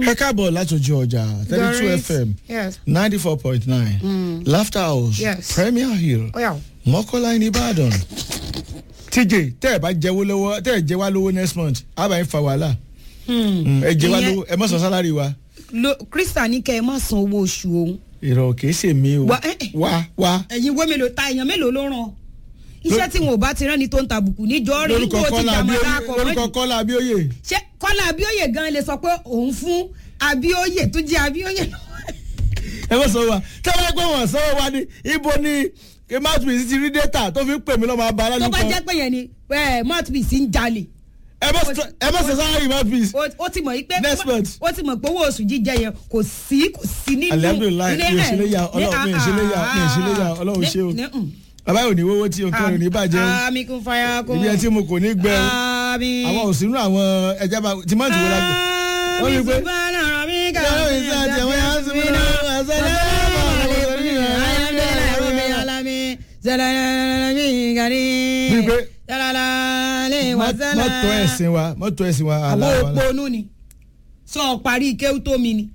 ẹ káàbọ̀ látòjú ọjà thirty two Doris. fm Yes. ninety four point nine laughter house Yes. premier hill Ó yá o. mọ́kànlá ní ìbàdàn tj tẹ́ ẹ bá jẹ́wọ́ lọ́wọ́ tẹ́ ẹ jẹ́ wá lówó next month á bá yín fa wàhálà Mm, ẹ jẹ́ wá Ìyẹn- lówó ẹ mọ̀ sọ sálárì wa Lo Krista ní kẹ́ ẹ má san owó oṣù òun. ìrọ̀ kìí ṣe mí o Wá, eh, eh. wá wá Ẹ̀yin wo mélòó ta èèyàn mélòó ló ràn? Iṣẹ́ tí wọn ò bá ti rán ni tó ń tàbùkù níjọ́ rí lórúkọ nígbà ó ti kọ́lá dàmọ́ Abíóyè- dáàkọ̀ lórúkọ mọ́jì. kọ́lá abíóyè Ṣé Kọ́lá Abíóyè gan lè sọ pé òun fún Abíóyè tó jẹ́ Abíóyè ẹ mọ̀ sọ wa tẹ́lẹ̀ pé wọ́n sọ wa ní ibo ni mouthpiece ti rí data tó fi ń pè mí lọ́mọ abá tó alájú bá kan jẹ́ pé yẹn ni ẹ̀, mouthpiece ń jalè. ẹ mọ̀ sọ- ẹ mọ̀ sọ sálárì mouthpiece ó ó ti mọ̀ yí pé Next month. ó ti mọ̀ pé owó oṣù jíjẹ yẹn kò sí kò sí nínú. alihamdulilayi ní- mi ò ṣe lè ya ní- ọlọ́run mi ò ṣe lè ya mi ò ṣe lè ya ọlọ́run ṣe o ní- ní- bàbá yóò ní wọ́wọ́ tí o kẹrin ní bàjẹ́ o àmì kún fàyà kún. ibi ẹ tí mo kò ní gbẹ o àmì. àwọn òsínú àwọn ẹja bá tìmọ́tì wo la gbé. ó ní pé subhana rabbika yàrá ìṣe àti àwọn yàrá sí mi náà àṣẹ Bí pé- mọ́tò ẹ̀sìn wa mọ́tò ẹ̀sìn wa àwọn aláwa òpónú ni sọ parí kéwú tó mi ni.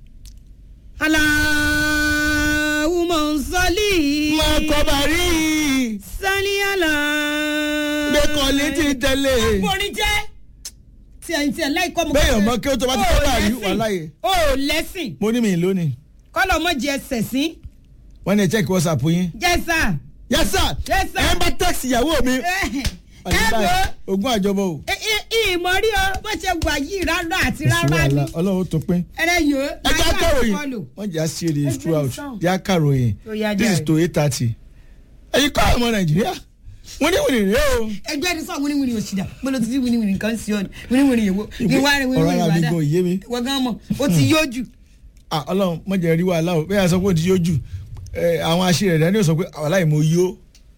aláwùmọ̀ sọ́lì. máa kọ́ bàrí sani ala. gbẹ́kọ̀lé ti tẹ̀lé borí jẹ́ tiẹ̀ ń tiẹ̀ láì kọ́ mu. bẹ́ẹ̀ ọmọ kí o tó bá ti kọ́ bàrí wà láàyè o lẹ́sìn mo ní mi lónìí kọ́lọ̀ mọ́ jẹ ẹsẹ̀ sí wọ́n ní ẹ check whatsapp yín jẹ́sà. yes sir Yes, sir. ẹ ń bá text ìyàwó mi ẹ wo ogún àjọbọ o ìmọ̀ rí o bó ṣe wà yìí rárá àti kò sí rárá ni wàhálà ọlọ́run tó pín. ẹlẹ́yìn o ẹ jẹ́ akáròyìn fọ́lù. wọ́n jẹ́ àṣírí Ẹ throughout gbé sàn. jẹ́ akáròyìn Ó yá, this is jàre. to eight thirty. ẹ̀yin kọ́ ọmọ nàìjíríà wọ́n ní wìnì rèé o. ẹgbẹ́ ẹni sọ wíníwìnì òṣìdá mo lọ ti sí wíníwìnì kan sí ọ ni wíníwìnì yẹ̀wò ní wàá rẹ ọ̀rọ̀ wíníwìnì ara mi wàdà gan òye mi. wọ́n gan mọ̀ ó ti yóò jù. Ah, ọlọ́run mọ̀ jẹ́ rí wàhálà o bẹ́ẹ̀ sọ pé ó ti yóò jù Eh, àwọn aṣèrè rẹ̀ ni ó sọ pé wàhálà yìí mo yó.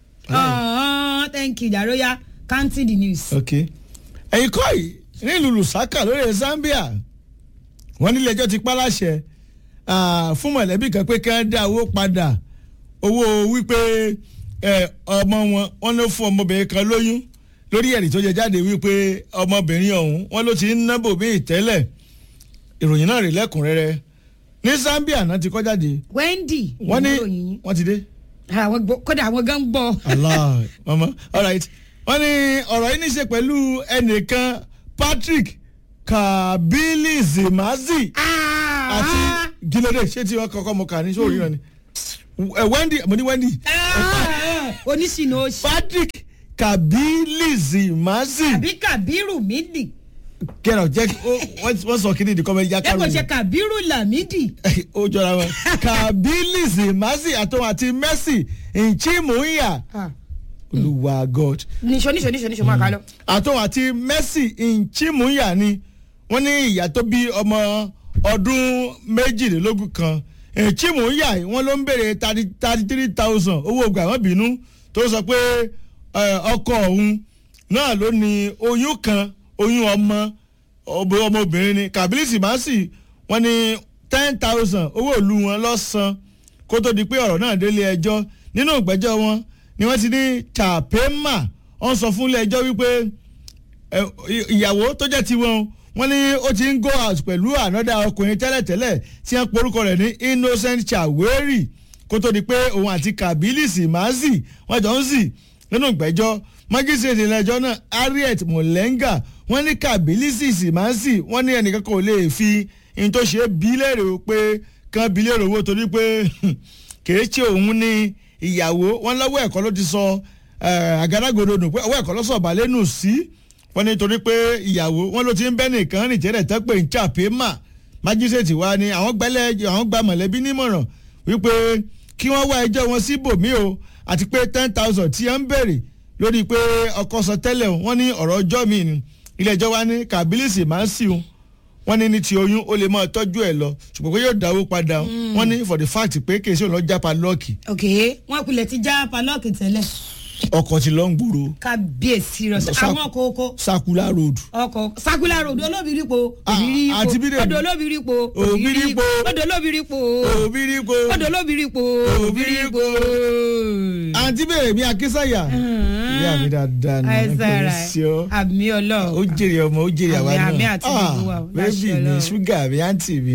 Ah, thank you daroya counting the news. ok ẹ̀yin kọ́ yìí nílùú lusaka lórí zambia wọ́n nílé ẹjọ́ ti pa láṣẹ ah, fún mọ̀lẹ́bí kan pé kí wọ́n dá owó padà owó wípé eh, ọmọ wọn wọ́n ló fún ọmọbìnrin kan lóyún lórí ẹ̀rí tó jẹ jáde wípé ọmọbìnrin ọ̀hún wọ́n ló ti ń nábò bí ìtẹ́lẹ̀ ìròyìn náà rí lẹ́kùnrẹ́rẹ́ ní zambia náà ti kọ́ jáde wendy wọ́n ní ìròyìn yín. wọ́n ti dé. àwọn gbọ́ kódà àwọn gan gbọ́. allah mama alright wọ́n ní ọ̀rọ̀ yìí ní í ṣe pẹ̀lú ẹnìkan patrick kabili zimazi àti gílódé ṣé tí wọ́n kọ́kọ́ mọ kà ní sórí náà ni Eh, wendy mo ní wendy oníṣìnà oṣù patrick kabili zimazi àbí kabiru midi kẹ́rọ̀ jẹ́ kí ó- wọ́n wọ́n sọ kí ni ìdíkọ́ mẹ́rin ẹ kò ṣe jákàrò kabiru lamidi. ó jọra wọn kabili zimazi àtọ́wọ́n àti mercy nchimuya olúwa god níṣó níṣó níṣó níṣó máa kà lọ. àtọ́ àti mercy nchimuya ni wọ́n ní ìyá tó bí ọmọ ọdún méjìlélógún kan nchimuya yìí wọ́n ló ń béèrè thirty three thousand owó ògùn àwọn bínú tó sọ pé eh, ọkọ òun náà ló ní oyún kan oyún ọmọ ọmọ- ọmọbìnrin ni kabilisi masi wọ́n ní ten thousand owó ìlú wọn lọ́sàn kó tó di pé ọ̀rọ̀ náà délé ẹjọ́ nínú ìgbẹ́jọ́ wọn ni wọ́n ti ní chapema wọ́n sọ fún ilé ẹjọ́ wípé ẹ, ì- ìyàwó tó jẹ́ tiwọn wọ́n ní ó ti ń go out pẹ̀lú ànádà ọkùnrin tẹ́lẹ̀tẹ́lẹ̀ tí wọ́n porúkọ rẹ̀ ní innocent chaweri kó tó di pé òun àti kabilisi mazi wọ́n jọ ń sì nínú ìgbẹ́jọ́ májísrèètì ilé-ẹjọ́ náà harriet molenga wọ́n ní kabilisi simansi wọ́n ní ẹnìkan kò lè fi in tó ṣe bí léèrè o pé kán bí léèrè owó torí pé kìí ṣe òun ní ìyàwó wọn lọ́wọ́ ẹ̀kọ́ ló ti sọ eh, àgádágodo nù pé ọwọ́ ẹ̀kọ́ ló sọ balẹ̀ nù sí wọn nítorí pé ìyàwó wọn ló ti ń bẹ́ nìkan rìn jẹ́rẹ̀ tẹ́ pé ń chàpé mà májísrèètì wa ni àwọn gbẹ́lẹ́ àwọn gba mọ̀lẹ́bí nímọ̀ràn wípé kí wọ́n wá ẹjọ́ wọn síbòmí o àti pé ten thousand tí wọ́n ń béèrè lórí pé ọkọ sọ tẹ́lẹ̀ o, wọ́n ní ọ̀rọ̀ ọjọ́ mi ni ilé ẹjọ́ wa ní kàbílísì máa ń sì o wọ́n ní ní ti oyún ó lè máa tọ́jú ẹ̀ lọ ṣùgbọ́n pé yóò dáwó padà o. wọ́n ní for the fact pé kì í ṣe òun lọ jápa lọ́ọ̀kì ok wọn kulẹ̀ ti já palọ́ọ̀kì tẹ́lẹ̀. ọkọ̀ ti lọ ń gbòòrò kábíyèsí rẹ Sa- àwọn kòókò sakula road ọkọ̀ sakula road olóbìrípo Ah, òbírípo àti Bídèmí. odò olóbìrípo Òbírípo. odò olóbìrípo òbírípo odò olóbìrípo Òbírípo. àǹtí bèrè mi akínsàyà ìyá mi dáadáa ni àìsàn rẹ sí ọ àmì ó ọlọ́run jèrè ọmọ ó jèrè àwa Àmì, náà àmì àti gbogbo wa, bébì láṣẹ mi Ọlọ́run. ṣúgà mi àǹtí mi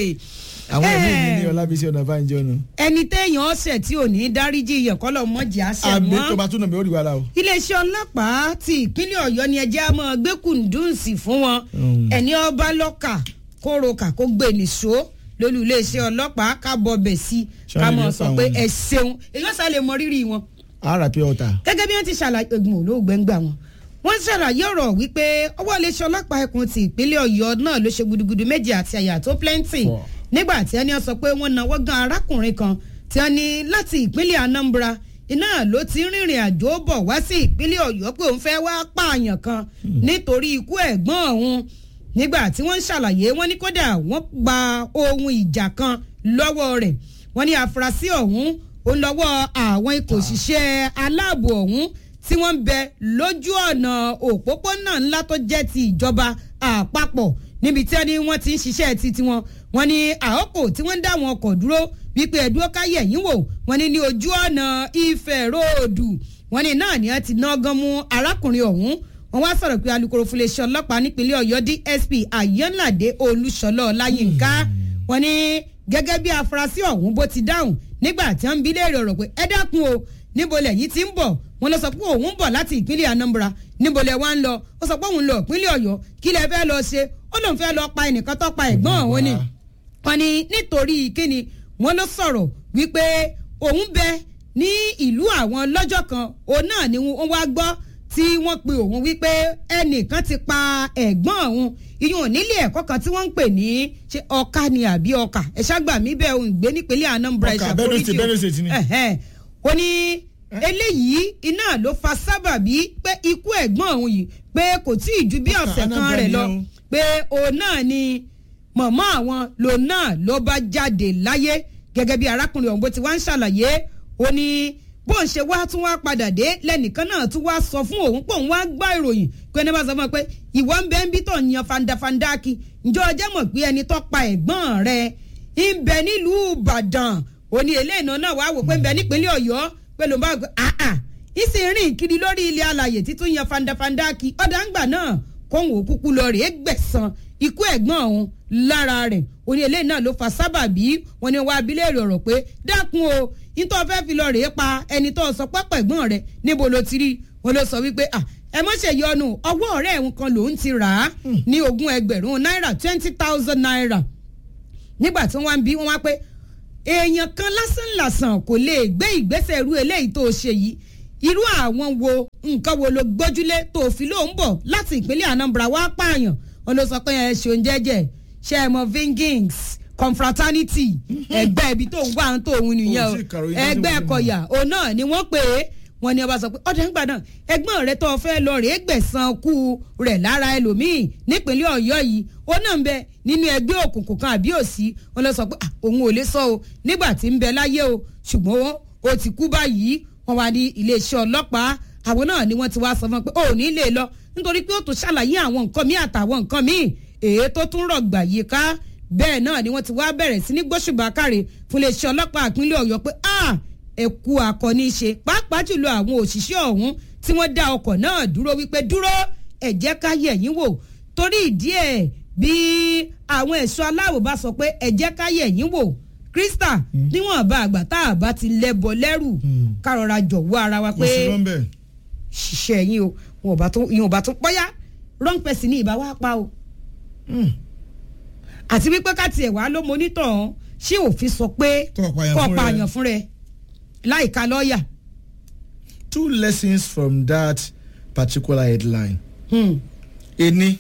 àwọn ẹbí mi ní ọlábísí ọ̀nàbánjọ́ nu ẹni téèyàn ọ̀sẹ̀ tí ò ní dáríjì yẹn kọ́ lọ́ mọ̀jì àṣẹ àbí mọ́ tó bá tún nà mí ó rí wàhálà o. iléeṣẹ́ ọlọ́pàá ti ìpínlẹ̀ ọ̀yọ́ ni ẹjẹ́ á máa gbé kùndùnsì fún wọn Mm. ẹni ọba lọ́kà kó roka kó gbé nìṣó lólú iléeṣẹ́ ọlọ́pàá ká bọ̀ bẹ̀ sí ká Ṣáà mọ̀ lè sọ pa pé wọn. ẹ ṣeun èyí ó sá lè mọ rírì wọn ara pé ọ̀tà gẹ́gẹ́ bí wọ́n ti ṣàlàyé egun olóògbé ń gbà wọn wọ́n ṣàlàyé ọ̀rọ̀ wípé ọwọ́ iléeṣẹ́ ọlọ́pàá ẹkùn ti ìpínlẹ̀ ọ̀yọ́ náà ló ṣe gudugudu méjì àti àyà tó plenty Four. nígbà tí ẹni sọ pé wọ́n náwó gan arákùnrin kan tí wọ́n ní láti ìpínlẹ̀ anambra iná ló ti ń rìnrìn àjò bọ̀ wá sí ìpínlẹ̀ ọ̀yọ́ pé òun fẹ́ wá pààyàn kan nítorí ikú ẹ̀gbọ́n òun nígbà tí wọ́n ń ṣàlàyé wọ́n ní kódà wọ́n gba ohun ìjà kan lọ́wọ́ rẹ̀ wọ́n ní àfúrásì ọ̀hún ó lọ́wọ́ àwọn ikọ̀ òṣìṣẹ́ aláàbò ọ̀hún tí wọ́n ń bẹ lójú ọ̀nà òpópónà ńlá tó jẹ́ ti ìjọba àpapọ̀ níbi tí wọ́n ní wọ́n ti ń ṣiṣẹ́ ti tiwọn wọ́n ní àókò tí wọ́n ń dá àwọn ọkọ̀ dúró wípé ẹ̀dúró káyẹ̀ yín wò wọ́n ní ní ojú ọ̀nà Ifẹ̀ róòdù wọ́n ní náà ni wọ́n ti ná gan mú arákùnrin ọ̀hún wọ́n wá sọ̀rọ̀ pé alukoro fúnléṣẹ́ ọlọ́pàá nípínlẹ̀ Ọ̀yọ́ DSP Ayọ̀nládé Olúṣọlá Ọláyínká wọ́n ní gẹ́gẹ́ bí afurasí ọ̀hún bó ti dáhùn nígbà tí wọ́n ń bi léèrè ọ̀rọ̀ pé ẹ dákun o níbo lẹ́yìn tí ń bọ̀ wọ́n lọ sọ pé òun ń bọ̀ láti ìpínlẹ̀ Anambra níbo lẹ wá ń lọ ó sọ pé òun lọ ìpínlẹ̀ Ọ̀yọ́ kí lẹ fẹ́ lọ ṣe ó lóun fẹ́ lọ pa ẹnìkan tó pa ẹ̀gbọ́n òun ni wọ́n ní nítorí kíni wọ́n ló sọ̀rọ̀ wípé òun bẹ ní ìlú àwọn lọ́jọ́ kan òun náà ni wọ́n wá gbọ́ tí wọ́n pe òun wípé ẹnìkan ti pa ẹ̀gbọ́n òun ìyún nílé ẹ̀kọ́ kan tí wọ́n ń pè ní ṣe ọ̀ka ni àbí ọkà ẹ̀ṣá gbà mí bẹ́ẹ̀ òun gbé nípínlẹ̀ Anambra Ọkà, Benue State, Benue State ni. ẹ̀hẹ́n. ó ní eléyìí iná ló fa sábàbí pé ikú ẹ̀gbọ́n òun yìí pé kò tí ì ju bí Ọkà, ọ̀sẹ̀ kan Anambra rẹ̀ ni lọ o. pé òun náà ni mọ̀mọ́ àwọn lòun náà ló bá jáde láyé gẹ́gẹ́ bí arákùnrin ọ̀hún bó ti wá ń ṣàlàyé ó ní bó ń ṣe wá tún wá padà dé lẹ́nìkan náà tún wá sọ fún òun pé òun wá gbọ́ ìròyìn pé ẹni bá sọ fún ọ pé ìwọ ń bẹ ń bí tó ń yan fandafanda kí ǹjọ́ ọjọ́ mọ̀ pé ẹni tó pa ẹ̀gbọ́n rẹ̀ ń bẹ nílùú Ìbàdàn ó ní eléyìí náà wá wò pé ń bẹ nípínlẹ̀ Ọ̀yọ́ pé ló ń bá gbé àà ìsìn rìn kiri lórí ilé alàyè títún yan fandafanda kí ọ̀dà ń gbà náà kóhùn òkúkú lọ rèé gbẹ̀san ikú ẹ̀gbọ́n òun lára rẹ̀ oní eléyìí náà ló fa sábàbí wọn ni wọn abilé rẹ̀ ọ̀rọ̀ pé dákun o nítorí fẹ́ fi lọ rèé pa ẹni tó sọ pápá ẹ̀gbọ́n rẹ̀ níbo ló ti rí wọn ló sọ wípé à ẹ mọ̀ ṣe yọnu ọwọ́ ọ̀rẹ́ ẹ̀hún kan lòún ti rà á ní ogún ẹgbẹ̀rún náírà twenty thousand naira nígbà tí wọ́n bí wọ́n wá pé èèyàn kan lásán làsàn kò lè gbé ìgbésẹ̀ irú eléyìí tó ṣe yìí irú àwọn wo nǹkan wo ló gbójúlé tó fi ló ń bọ̀ láti ìpínlẹ̀ Anambra wá pààyàn wọn ló sọ pé ẹ ṣeun jẹ́jẹ́ ṣe é mọ vingings confraternity ẹgbẹ́ ibi tó ń wá tó òun nìyẹn Ó o sì kàròyìn tó ti ẹgbẹ́ wọlé mọ́. kọ̀yà òun náà ni wọ́n pè é wọ́n ní ọba sọ pé ọ̀dà ń gbà náà ẹ̀gbọ́n rẹ̀ tó fẹ́ lọ rèé gbẹ̀san kú rẹ̀ lára ẹlòmíì nípínlẹ̀ Ọ̀yọ́ yìí ó náà ń bẹ nínú ẹgbẹ́ òkùnkùn kan àbí òsì wọ́n lọ sọ pé "Ah, òun ò lè sọ o nígbà tí ń bẹ láyé o ṣùgbọ́n ó ti kú báyìí wọ́n wá ní iléeṣẹ́ ọlọ́pàá àwọn náà ni wọ́n ti wá sọ fún un pé ó ní lè lọ nítorí pé ó tún ṣàlàyé àwọn nǹkan míì àtàwọn nǹkan míì èyí tó tún rọ̀gbà yìí ká bẹ́ẹ̀ náà ni wọ́n ti wá bẹ̀rẹ̀ sí ní gbóṣùbà káre fún iléeṣẹ́ ọlọ́pàá ìpínlẹ̀ Ọ̀yọ́ pé ah ẹ̀kú akọni ṣe pàápàá jùlọ àwọn òṣìṣẹ́ ọ̀hún tí wọ́n dá ọkọ̀ náà dúró wípé dúró ẹ jẹ́ ká yẹ̀ yín wò torí ìdí ẹ̀ bí àwọn ẹ̀ṣọ́ aláàbò bá sọ pé ẹ jẹ́ ká yẹ̀ yín wò Krista níwọ̀n bá àgbà tá a bá ti lẹ́bọ lẹ́rù ká rọra jọ̀wọ́ ara wa kò pé sí lọ́nbẹ̀. ṣiṣẹ́ yín o wọn ò bá tún ìyẹn ò bá tún pọ́yá wrong person ní ìbá wa pa o àti wípé ká tiẹ̀ wá ló monítọ̀ ọ́n ṣé òfin sọ pé Kó o pààyàn kó o fún rẹ. pààyàn fún rẹ láìka lọ́ọ̀yà. two lessons from that particular headline. Hmm. ení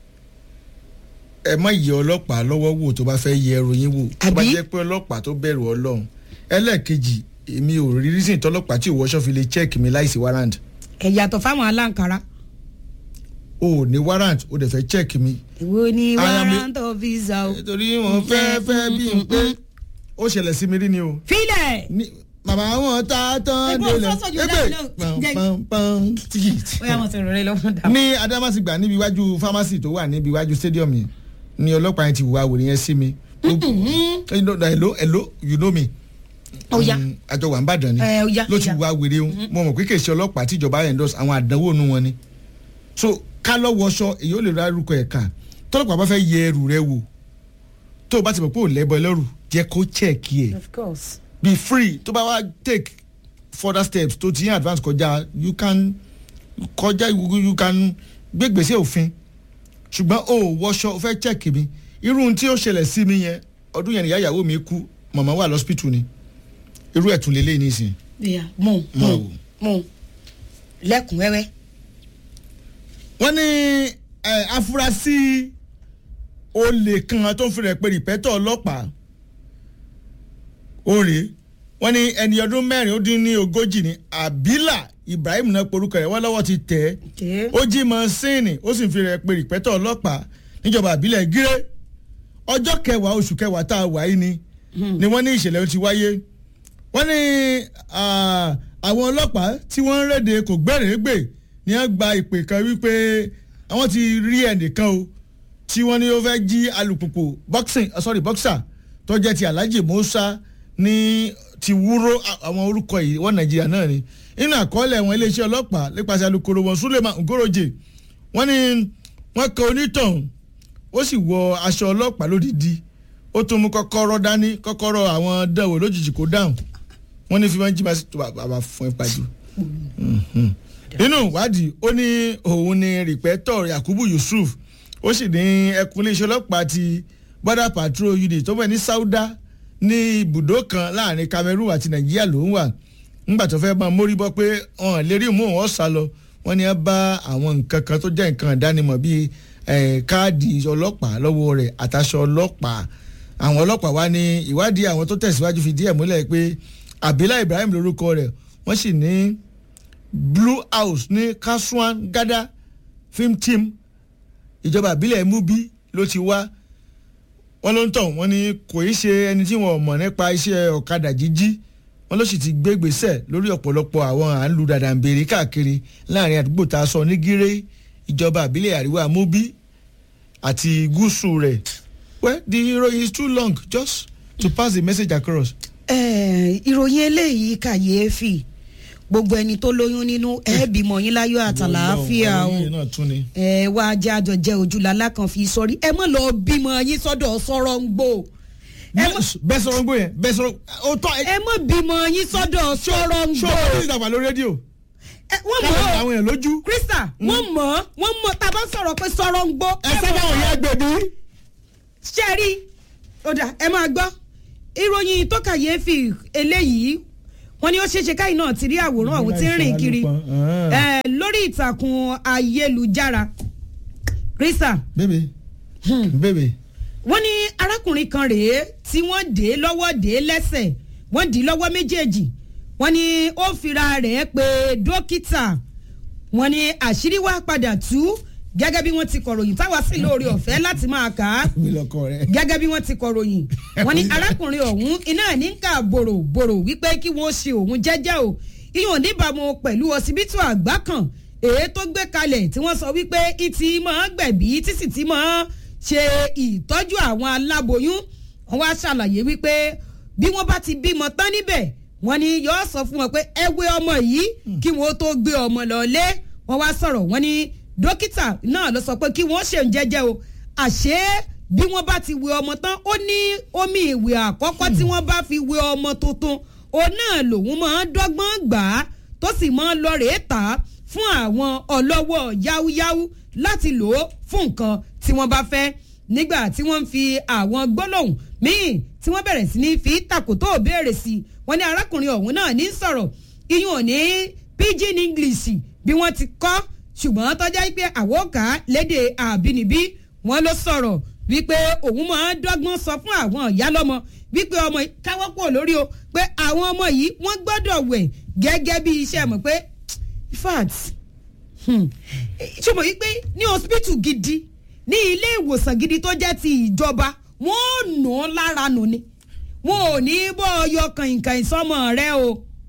ẹ má yẹ ọlọ́pàá lọ́wọ́ wò tó bá fẹ́ yẹ ẹrù yín wò tó bá Àbí? jẹ́ pé ọlọ́pàá tó bẹ̀rù ọlọ́run ẹlẹ́ẹ̀kejì èmi ò rí reason tọ́lọ́pàá tí ìwọ́ṣọ́ fi lè check mi láìsí warrant ẹ yàtọ̀ fáwọn aláǹkárá. o ò ní warrant o dẹ̀ fẹ́ check mi. èwo ni I am a- warrant of visa o. nítorí wọn fẹ́ fẹ́ bí n pé ó ṣẹlẹ̀ sí mi rí ni o filẹ̀ ní bàbá wọn ta tán Ẹgbọ́n délẹ̀ sọ́sọ́ yóò dá mi lóhùn. Jẹ́- pam tíkì. ó yà wọ́n sọ̀rọ̀ rẹ lọ́wọ́ dà. ní adamasingba níbi iwájú pharmacy tó wà níbi iwájú stadium yẹn ni ọlọ́pàá yẹn ti wá wòlé yẹn sí mi. You know, hello hello you know me. Ó yá. Mm, àjọ wà ń bàdàn ni Ẹ, ó yá, ló ó ti yá. wá wèrè o mo mọ̀ pé kì í ṣe ọlọ́pàá tíjọba endorse àwọn àdánwò nu wọn ni. so ká lọ́wọ́ aṣọ èyí ó lè ra irúkọ ẹ̀ka tọ́lọ́pàá bá fẹ́ yẹ ẹrù rẹ wò tó o bá ti mọ̀ pé ò lẹ́bọ̀ ẹlẹ́rù jẹ́ kó check ẹ̀ of course. be free tó bá wá take further steps tó ti yín advance kọjá you can kọjá you you can gbé gbèsè òfin ṣùgbọ́n o ò wọṣọ o fẹ́ check mi irú ohun tí ó ṣẹlẹ̀ sí mi yẹn ọdún yẹn nìyá ìyàwó mi kú màmá wà lọ́sípítù ni irú ẹ̀ tún lélẹ́yìn nísìnyí. ìyá mú Mọ̀ mú wò. mú lẹ́kùnrẹ́rẹ́. wọ́n ní ẹ, afurasí olè kan tó ń fi rẹ̀ pé rìpẹ́tọ̀ ọlọ́pàá òrè wọ́n ní ẹni ọdún mẹ́rin ó dín ní ogójì ní abila ibrahim náà porúkọ rẹ̀ wọ́n lọ́wọ́ ti tẹ̀ ẹ́ ó jí mọ́sínì ó sì ń fi rẹ̀ pé rìpẹ́tọ̀ ọlọ́pàá níjọba àbílẹ̀ gíré ọjọ́ kẹwàá oṣù kẹwàá tá a wà yìí ni ni wọ́n ní ìṣẹ̀lẹ̀ ó ti wáyé wọ́n ní ah, àwọn ọlọ́pàá tí wọ́n ń rédè kò gbẹ́rẹ́gbè ni wọ́n gba ìpè kan wípé àwọn ti rí ẹnìkan o tí wọ́n ní ó fẹ́ jí alùpùpù boxing uh, sorry boxer tó jẹ́ ti alhaji musa ní ti wúró a- àwọn orúkọ yìí wọ́n nàìjíríà náà ni nínú àkọọ́lẹ̀ wọn iléeṣẹ́ ọlọ́pàá nípasẹ̀ alukoro wọn suleiman ngoroje wọ́n ní wọ́n kan onítọ̀hún ó sì wọ aṣọ ọlọ́pàá lódìdí ó tún mú kọ́kọ́rọ́ dání kọ́kọ́rọ́ àwọn dánwò lójijì kó dáhùn wọ́n ní fi máa ń jí máa sí tó bàbá fún ẹ pàjù. nínú ìwádìí ó ní òun ni rìpẹ́tọ̀ yakubu yusuf ó sì ní ẹkùn iléeṣẹ́ ọlọ́pàá ti border patrol unit tó bẹ̀ ní sauda ní ibùdó kan láàrin cameroon àti nàìjíríà ló ń wà nígbà tó fẹ́ máa mórí bọ́ pé ọ̀hún lérí mú wọn sá lọ wọ́n ní ẹ bá àwọn nǹkan kan tó jẹ́ nǹkan ìdánimọ̀ bíi eh, káàdì ọlọ́pàá lọ́wọ́ rẹ̀ àtàṣọ ọlọ́pàá àwọn ọlọ́pàá wá ní ìwádìí àwọn tó tẹ̀síwájú fi díẹ̀ múlẹ̀ pé abila ibrahim lórúkọ rẹ̀ wọ́n sì ní blue house ní kasuan gada film team ìjọba àbílẹ̀ mubi ló ti wá wọ́n ló ń tọ̀ wọ́n ní kò í ṣe ẹni tí wọ́n mọ̀ nípa iṣẹ́ ọ̀kadà jíjí wọ́n ló sì ti gbé gbèsè lórí ọ̀pọ̀lọpọ̀ àwọn à ń lu dàdà ń béèrè káàkiri láàrin àdúgbò tá a sọ ní gíré ìjọba àbílẹ̀ àríwá mubi àti gúúsù rẹ̀ well the ìròyìn is too long just to pass the message across. Eh, ìròyìn eléyìí kàyéfì gbogbo ẹni tó lóyún nínú ẹ bímọ yín láyọ̀ àtàlàáfíà o ọ̀rọ̀ yìí náà tún ni. ẹ wá jẹ́ àjọ jẹ́ ojúlala kan fi sọrí ẹ mọ̀ lọ bímọ yín sọ́dọ̀ sọ̀rọ̀ ń gbò ẹ mọ̀- bẹ́ẹ̀ sọ̀rọ̀ ń gbó yẹn bẹ́ẹ̀ sọ̀rọ̀ ó tọ́ ẹ ẹ mọ̀ bímọ yín sọ́dọ̀ sọ̀rọ̀ ń ṣó gbò o ní ìdàgbà lórí rédíò Ẹ, wọ́n káwọn mọ̀ àwọn èèyàn lójú krista wọ́n mọ̀ wọ́n mọ̀ tá a bá sọ̀rọ̀ pé sọ̀rọ̀ ń gbò ẹ sábà wọ̀nyí ẹgbẹ̀bí. ṣe rí ọ̀dà ẹ máa gbọ́ ìròyìn tó kàyéfì eléyìí wọ́n ní ó ṣeéṣe káyìn náà ti rí àwòrán ọ̀hún tí ń rìn kiri ẹ, lórí ìtàkùn ayélujára krista bébè bébè wọ́n ní arákùnrin kan rèé tí wọ́n dé lọ́wọ́ dé lẹ́sẹ̀ wọ́n dì í lọ́wọ́ méjèèjì wọ́n ní ó fira rẹ̀ pé dókítà wọ́n ní àṣírí wá padà tú gẹ́gẹ́ bí wọ́n ti kọ̀ròyìn táwa sì lóore ọ̀fẹ́ láti máa kà á mi lọkọ rẹ. gẹ́gẹ́ bí wọ́n ti kọ̀ròyìn wọ́n ní arákùnrin ọ̀hún iná ní ká bòròbòrò wípé kí wọ́n ṣe òun jẹ́jẹ́ o ìyọ̀n níbàámu pẹ̀lú ọsibítù àgbà kan èyí tó gbé kalẹ̀ tí wọ́n sọ wípé ìtì máa gbẹ̀bí tí sì ti máa ṣe ìtọ́jú àwọn aláboyún wọ́n wá ṣàlàyé wípé bí wọ́n bá ti bímọ tán níbẹ̀ wọ́n ní yóò sọ fún wọn pé ẹ wé ọmọ yìí kí wọ́n tó gbé ọmọ lọ lé wọ́n wá sọ̀rọ̀ wọ́n ní dókítà náà ló sọ pé kí wọ́n ṣe ń jẹ́jẹ́ o àṣé bí wọ́n bá ti wé ọmọ tán ó ní omi ìwé àkọ́kọ́ tí wọ́n bá fi wé ọmọ tuntun òun náà lòun máa ń dọ́gbọ́n gbà á tó sì máa ń lọ rèé tà á fún àwọn ọlọ́wọ́ yáúyáú láti lò ó fún nǹkan tí wọ́n bá fẹ́ nígbà tí wọ́n ń fi àwọn gbólóhùn míì tí wọ́n bẹ̀rẹ̀ sí ní fi tàkótó béèrè sí i wọ́n ní arákùnrin ọ̀hún náà ní sọ̀rọ̀ iyún ò ní pidgin english bí wọ́n ti kọ́ ṣùgbọ́n tọ́já pé àwòká lédè àbínibí wọ́n ló sọ̀rọ̀ wípé òun máa ń dọ́gbọ́n sọ fún àwọn ìyá lọ́mọ wípé ọmọ yìí káwọ́ kúrò lórí o pé àwọn ọmọ yìí wọ́n gbọ́dọ̀ wẹ̀ gẹ́gẹ́ bí iṣẹ́ mọ̀ pé in fact ṣùgbọ́n wípé ní hospital gidi ní ilé ìwòsàn gidi tó jẹ́ ti ìjọba wọ́n nù ọ́ lára nù ni wọn ò ní bọ́ ọyọ kàìnkàìn sọmọ rẹ o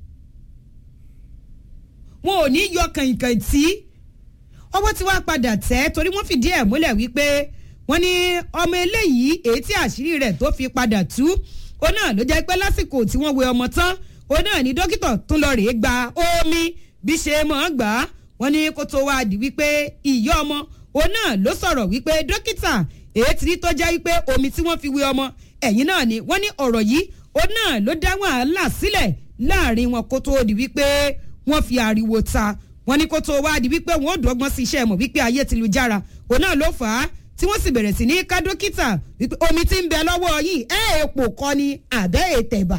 wọn ò ní yọ kàìnkàìn tí ọwọ́ tí wàá padà tẹ́ torí wọ́n fìdí ẹ̀ múlẹ̀ wípé wọ́n ní ọmọ eléyìí èyí tí àṣírí rẹ̀ tó fi padà tú ó náà ló jẹ́ pé lásìkò tí wọ́n wẹ ọmọ tán ó náà ní dókítà tún lọ rèé gba omi bí ṣe mọ̀ ọ́n gbà á wọ́n ní kó tó wá di wípé ìyá ọmọ ó náà ló sọ̀rọ̀ wípé dókítà èyí tí rí tó jẹ́ wípé omi tí wọ́n fi wẹ ọmọ ẹ̀yìn náà ni wọ́n ní ọ̀rọ̀ yìí ó náà ló dá wàhálà sílẹ̀ láàrin wọn kó tó di wípé wọ́n fi ariwo ta wọ́n ní kó tó wá di wípé wọ́n ó dọ́gbọ́n sí iṣẹ́ mọ̀ wípé ayé ti lu jára òun náà ló fà á tí wọ́n sì bẹ̀rẹ̀ sí ní ká dókítà wípé omi ti ń bẹ lọ́wọ́ yìí ẹ̀ èpò kọ́ ni àbẹ́ ètẹ̀bà.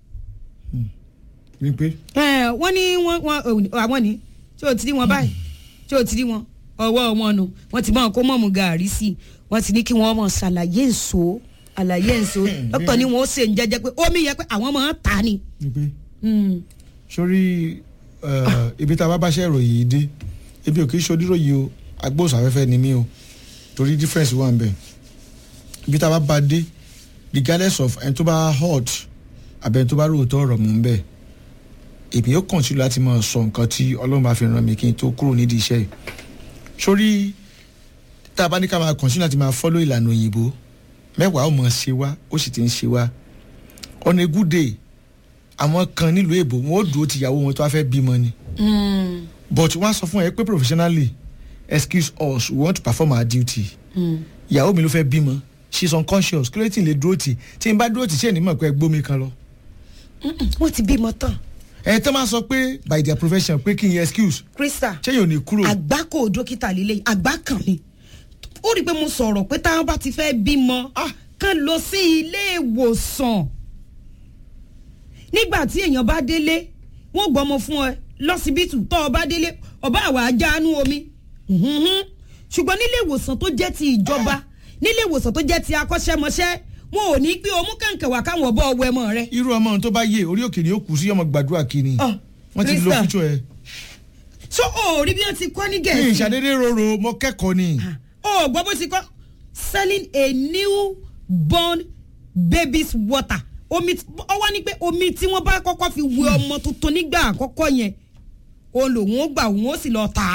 wípé wọ́n ní wọ́n àwọn ni tí o ti rí wọn báyìí tí o ti rí wọn ọwọ́ wọn nu wọ́n ti mọ̀ kó mọ̀mú gàárì sí i wọ́n ti ní kí wọ́n mọ̀ ṣàlàyé èso àlàyé èso dókítà ni wọ́n ó ṣe ń jẹ́jẹ́ pé omi yẹ pé àwọn máa ń ta ni. wípé sórí ibi tá a bá bá ṣe ìròyìn yìí dé ebi ò kì í ṣoníròyìn o agbóhùnsáfẹ́fẹ́ ni mí o torí difference wà ń bẹ̀ ibi tá a bá bá dé regardless of ẹni tó bá hot àbẹ̀ni tó bá ròótọ́ ọ̀rọ̀ mú ń bẹ̀ èmi yóò kọ̀ǹtì láti máa sọ nǹkan tí ọlọ́run bá fi ràn mí kí n tó kúrò nídìí iṣẹ́ yìí sórí tá a bá ní ká máa kọ̀ǹtì láti máa fọ́lọ́ ìlànà òyìnbó mẹ́wàá ò mọ̀ ṣe wá ó sì ti ń ṣe wá on a good day àwọn kan nílùú èbó wọn ó dúró tìyàwó wọn tó wá fẹ́ bímọ ni but wọ́n á sọ fún ẹ pé professionally excuse us we want to perform our duty ìyàwó mi ló fẹ́ bímọ she is unconscious kí ló ti lè dúró tì tí n bá dúró tì ṣé ní mọ̀ pé gbómi kan lọ. wọ́n ti bímọ tán. ẹ tẹ́ máa sọ pé by their profession pé kí n yẹ excuse krista ṣé yóò ní kúrò. àgbákò dókítà líle àgbá kan ni ó rí i pé mo sọ̀rọ̀ pé táwọn bá ti fẹ́ bímọ kán lọ sí ilé ìwòsàn nígbà tí èèyàn bá délé wọ́n gbọ́mọ fún ẹ lọ́sibítù tó o bá délé ọba àwa ajáánú omi ṣùgbọ́n nílé ìwòsàn tó jẹ́ ti ìjọba nílé ìwòsàn tó jẹ́ ti akọ́ṣẹ́mọṣẹ́ wọn ò ní gbé omú kàǹkà wá káwọn ọbọ̀ ọwọ́ ẹmọ rẹ. irú ọmọ tó bá yé orí òkè ni ó kù sí ọmọ gbàdúrà kìíní wọ́n ti lo fújọ ẹ. so o rí bí wọ́n ti kọ́ ní ní gẹ̀ẹ́sì. ìṣàdédé roro mo kẹ́kọ̀ọ́ ni. o gbọ́ bó ti kọ́ selling a new born baby's water omi ọ wá ní pé omi tí wọ́n bá kọ́kọ́ fi wẹ ọmọ tuntun nígbà àkọ́kọ́ yẹn òun lòun ó gbà òun ó sì lọ tà á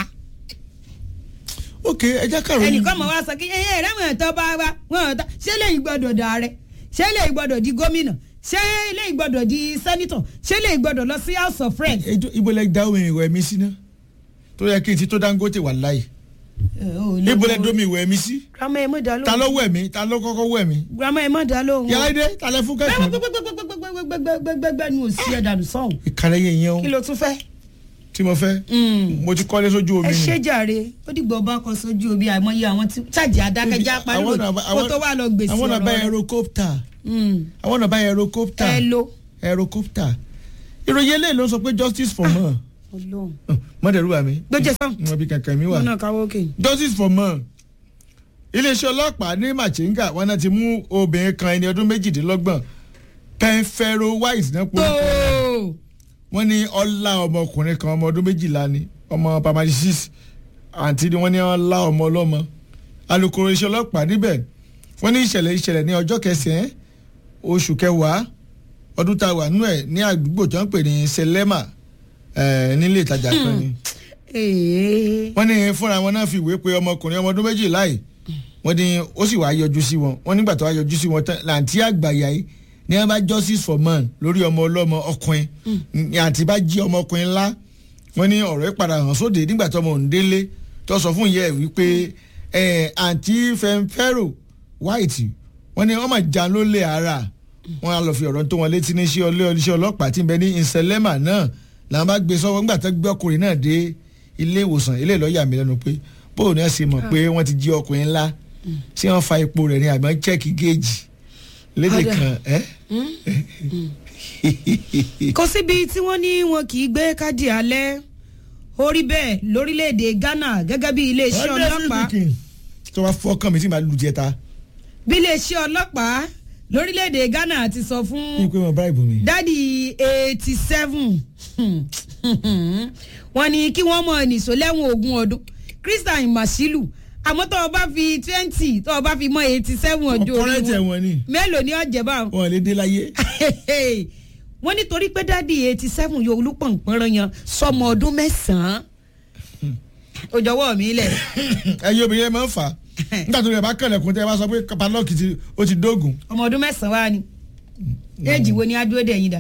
ok ẹ jẹ́ kàró ẹnìkan mọ̀ wá sọ kí ẹ ẹ rẹ́wọ̀n ẹ̀tọ́ bá wa wọ́n ọ̀tá ṣé lèyìn gbọ́dọ̀ dà rẹ ṣé lèyìn gbọ́dọ̀ di gómìnà ṣé lèyìn gbọ́dọ̀ di sẹ́nitọ̀ ṣé lèyìn gbọ́dọ̀ lọ sí house of friends. ẹjọ ibo lẹ da omi ìwẹ̀ mi sí ná tó yẹ kí n ti tó dangote wà láyé ibo lẹ domi ìwẹ̀ mi sí grandma ẹ mọ̀ dá lóhùn. ta ló wẹ̀ mí ta ló kọ́kọ́ wẹ̀ mí grandma ẹ mọ̀ dá lóhùn. yàrá ìdè ta lẹ fún kẹ́kọ̀ọ́ gbẹgbẹgbẹgbẹgbẹgbẹgbẹgbẹgbẹ nu òsì ẹ̀ dànù sọ̀hún. ìkàlẹ̀ yẹn yẹn o kí ló tún fẹ́. tí mo fẹ́ mo ti kọ́lé sójú omi ẹ ni ṣe jàre ó dìgbà ọba kan sójú omi àìmọye àwọn tí ṣáàjì adákẹ́já pariwo kó tó wà lọ gbèsè àwọn náà bá ọ̀rọ̀ rẹ̀. aerocopter Mm. àwọn náà bá aerocopter ẹ lo aerocopter ìròyìn eléyìí ló sọ pé justice for more Ọlọ́run. mọ́tẹ̀rù wà mí gbẹjẹ sàn wọn bí kankan mi wà wọn náà káwọ́ òkè. justice for more iléeṣẹ́ ọlọ́pàá ní machinga wọn náà ti mú obìnrin kan ẹni ọdún méjìdínlọ́gbọ̀n penfero white náà pọ̀ tóo wọ́n ní ọlá ọmọkùnrin kan ọmọ ọdún méjìlá ni ọmọ pamadi six àǹtí ni wọ́n ní ọlá ọmọ ọlọ́mọ alukoro iṣẹ́ ọlọ́pàá níbẹ̀ wọ́n ní ìṣẹ̀lẹ̀ ìṣẹ̀lẹ̀ ní ọjọ́ kẹsàn-án oṣù kẹwàá ọdún tá a wà nínú ẹ̀ ní àdúgbò tó ń pè ní selema eh, nílé ìtajà kan ni ee wọ́n ní fúnra wọn náà fi ìwé pe ọmọkùnrin ọmọ ọdún méjìlá yìí wọ́n ní ó sì wá yọjú sí wọn wọ́n nígbà tó wá yọjú sí wọn tán làǹtí àgbàyà yìí ní wọ́n bá justice for man lórí ọmọ ọlọ́mọ ọkùnrin ní àǹtí bá jí ọmọkùnrin ńlá wọ́n ní ọ̀rọ̀ yìí padà hàn sóde nígbà tó ọmọ òǹdélé tó sọ fún ìyá ẹ̀ wípé ẹ̀ àǹtí fẹ́ńfẹ́rò white wọ́n ní wọ́n máa jà ló lé ara wọ́n á lọ fi ọ̀rọ̀ tó wọn létí ní iṣẹ́ ọlẹ́ iṣẹ́ ọlọ́pàá tí ń bẹ ní ìṣẹ̀lẹ́mà náà làwọn bá gbé sọ́wọ́ nígbà tó gbé ọkùnrin náà dé ilé ìwòsàn ilé ìlọ́yà mi lẹ́nu pé bóun náà ṣe mọ̀ pé wọ́n ti jí ọkùnrin ńlá ṣé wọ́n fa epo rẹ̀ ní àgbọn chẹ́ẹ̀kì géèjì lédè Ọ̀dà. kan ẹ́. kò síbi tí wọ́n ní wọn kì í gbé káàdì alẹ́ orí bẹ́ẹ̀ lórílẹ̀‐èdè Ghana gẹ́gẹ́ bí iléeṣẹ́ ọlọ́pàá tó wá fọ́kàn mi tí màá lu jẹta bí iléeṣẹ́ ọlọ́pàá lórílẹ̀‐èdè Ghana ti sọ fún ní pé wọn bá ìbò mi. dádì eighty seven wọ́n ní kí wọ́n mọ nìṣó lẹ́wọ̀n ogún ọdún Christian Masilu àmọ́ tó o bá fi twenty tó o bá fi mọ eighty seven ọdún orí ọkọrẹ tẹ wọn wọn ni mélòó ni ọ̀jẹ̀ báwọn wọn lè dé láyé. wọ́n nítorí pé dádì eighty seven yóò olúpọ̀npọ̀nrán yan sọmọ ọdún mẹ́sàn-án ó jọ̀wọ́ mi lẹ̀ ẹyin obìnrin yẹn máa ń fà á nígbà tó yẹ bá kẹlẹ̀kùn tẹ́ ẹ bá sọ pé padlock ti ó ti dógùn. ọmọ ọdún mẹ́sàn-án wá ni éèjì wo ni adúró dẹ̀ yín dà.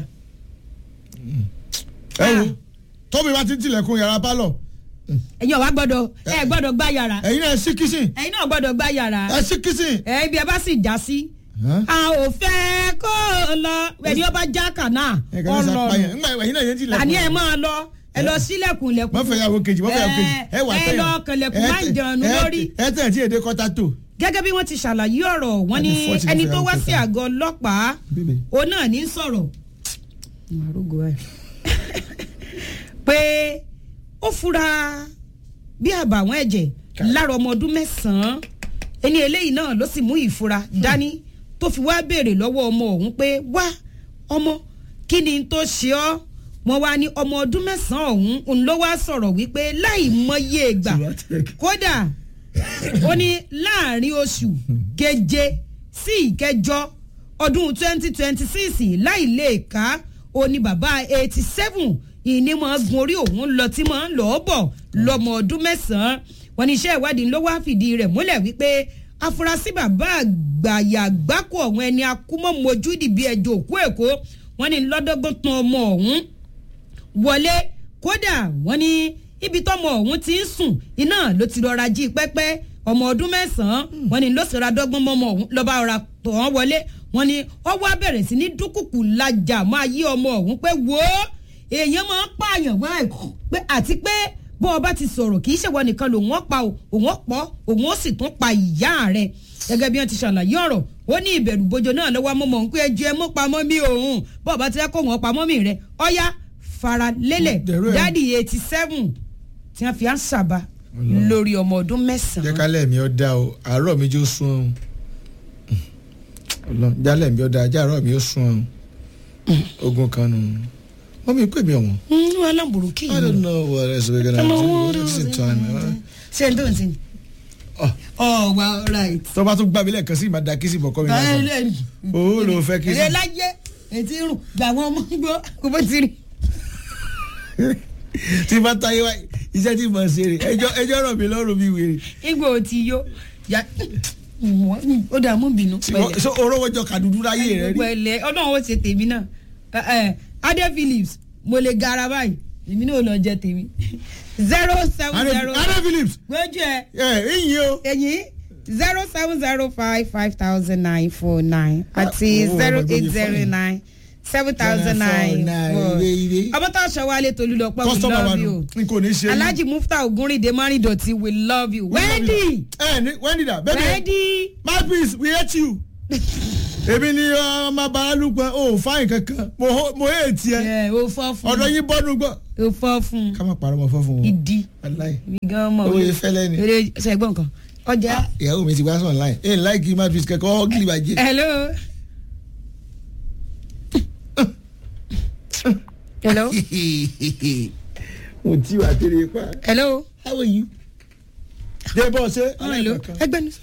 ẹ wo tóbi bá ti tilẹ̀kùn yàrá pálọ̀ ẹ̀yin ọ̀wá gbọ́dọ̀ ẹ gbọ́dọ̀ gbá yàrá ẹ̀yin náà ẹ sí kìsìn ẹ̀yin náà gbọ́dọ̀ gbá yàrá ẹ sí kìsìn. ẹ ibi ẹ bá sì já sí a ò fẹ́ kó o lọ ẹni ọba já kànáà ẹ kàn ní sàpáyà ńgbà ẹ̀yin náà yẹn tilẹ̀kùn. àní ẹ máa lọ ẹ lọ sílẹ̀kùn lẹ̀kùn wọ́n fẹ́ yàwó kejì wọ́n fẹ́ yàwó kejì ẹ wà ẹ tẹ̀yàn. lọ kẹlẹ̀kùn máa ń jẹun lórí. ẹ tẹ̀ tí èdè kọ́tà tó. gẹ́gẹ́ bí wọ́n ti ṣàlàyé ọ̀rọ̀ wọ́n ní Ẹni 40 ẹni ló tó fẹ́ wá àwọn sí kẹta. àgọ́ ọlọ́pàá Bíbí. òun náà ní sọ̀rọ̀ pé ó fura bí àbàwọ́n ẹ̀jẹ̀ lára ọmọ ọdún mẹ́sàn-án ẹni eléyìí náà ló sì mú ìfura dání tó fi wá béèrè lọ́wọ́ ọmọ ọ̀hún pé wá ọmọ kí ni tó ṣe ọ́ wọ́n wá ní ọmọ ọdún mẹ́sàn-án ọ̀hún òun ló wá sọ̀rọ̀ wípé láì mọye ìgbà kódà ó ní láàrin oṣù keje sí ìkẹjọ ọdún twenty twenty six láì lè ká ó ní bàbá eighty seven ìní máa gun orí òun lọ tí máa ń lọ́ọ́ bọ̀ lọ́mọ ọdún mẹ́sàn-án wọn ní iṣẹ́ ìwádìí ló wá fìdí rẹ̀ múlẹ̀ wípé afurasí bàbá àgbàyà gbáko ọ̀hún ẹni akúmọ̀mọ́jú dìbí ẹjọ́ òkú èkó wọn ní lọ́dọ́gbọ́n tán ọmọ ọ̀hún wọlé kódà wọ́n ní ibi tọ́mọ ọ̀hún ti ń sùn iná ló ti rọra jí pẹ́pẹ́ ọmọ ọdún mẹ́sàn-án wọ́n ní ló sì ra dọ́gbọ́n mọ́mọ ọ̀hún lọ́ba ọ̀ra tọ̀ wọ́n wọlé wọ́n ní ọwọ́ abẹ̀rẹ̀ sí ní dúkùkù lajà máa yí ọmọ ọ̀hún pé wò ó èèyàn máa ń pààyàn báyìí pé àti pé bó ọba ti sọ̀rọ̀ kì í ṣèwọ nìkan lòun ó pa òun ó pọ̀ òun ó sì tún pa ìyá rẹ̀ gẹ́gẹ́ bí wọ́n ti ṣàlàyé ọ̀rọ̀ ó ní ìbẹ̀rù bojo náà lọ́wọ́ mọ́mọ́ ń pé ẹjọ́ ẹ mọ́ pamọ́ mi òun bó ọba ti rẹ́ kó wọ́n pamọ́ mi rẹ̀ ọ̀ya fara lélẹ̀ Dẹ̀rọ ẹ̀. dádì eighty seven tí wọ́n fi á ń ṣàbà lórí ọmọ ọdún jẹ́ mẹ́sàn-án. kálẹ̀ mi ó dá o àárọ̀ mi jó sún ọ́n jálẹ̀ mi ó dá ajá àárọ̀ mi ó sún ọ́n ogun kan nù wọ́n mi pè mí ọ̀wọ́n. ń wọ́n alábùrú kì í I don't know what else we're gonna Ọmọ do. wọn What is the time? ṣe ń tó ń sin. Oh. oh well right. tó bá tún gbà mí lẹ́ẹ̀kan sí ìmọ̀ da kí sì bọ̀ kọ́ mi lásán. Owó ló fẹ́ kí sí. èrè láyé ètí rùn gbà wọn mọ gbọ́ kó bó ti rí. tí bá táyé wá iṣẹ́ tí mo ṣe rè ẹjọ́ ẹjọ́ rọ̀ mí lọ́rùn mi wèrè. igbó ò ti yó ya ó dà mú bínú Tí wọ́n- so orówó jọ kàdúdú láyé rẹ rí. pẹ̀lẹ́ ọlọ́run ó ṣe tèmi náà Ẹ, ẹ, adé phillips mo lè gara báyìí èmi náà ò lọ jẹ tèmi zero seven zero Adé Phillips gbójú ẹ ẹ ìyìn o. ẹ̀yìn zero seven zero five five thousand nine four nine àti Ah, owó zero ọmọ eight ìgbóni zero fine. nine seven thousand nine four ire ire. ọmọ tó aṣọ wálé tolúlọpọ̀ we kọ́sítọ́mà wa love nù you n kò ní ṣe. alhaji mufta ogunrinde marindoti we love you wendy ẹ ní wendy da baby wendy my peace we hate you. èmi ni ọmọ baralúpọ̀ o fáyìn kankan mo ho- mo hate tiẹ̀ ẹ o fọ́ fún ọ̀dọ̀ yín bọ́dún gbọ́. o fọ́ fún ká má parọ́ mọ́ fọ́ fún wọn. ìdí aláì mi gan mọ̀ owó yẹn fẹ́lẹ́ ni. eré ṣẹgbọn kan ọjà ìyàwó mi ti wá sọ̀ online ẹ̀ láìkí my peace kẹ́kọ̀ọ́ ọ́gìlì bàjẹ́. hello hello mo tí wà tẹ́lẹ̀ pa. hello how are you. débọ̀ ṣe Ah, hello ẹgbẹ́ ni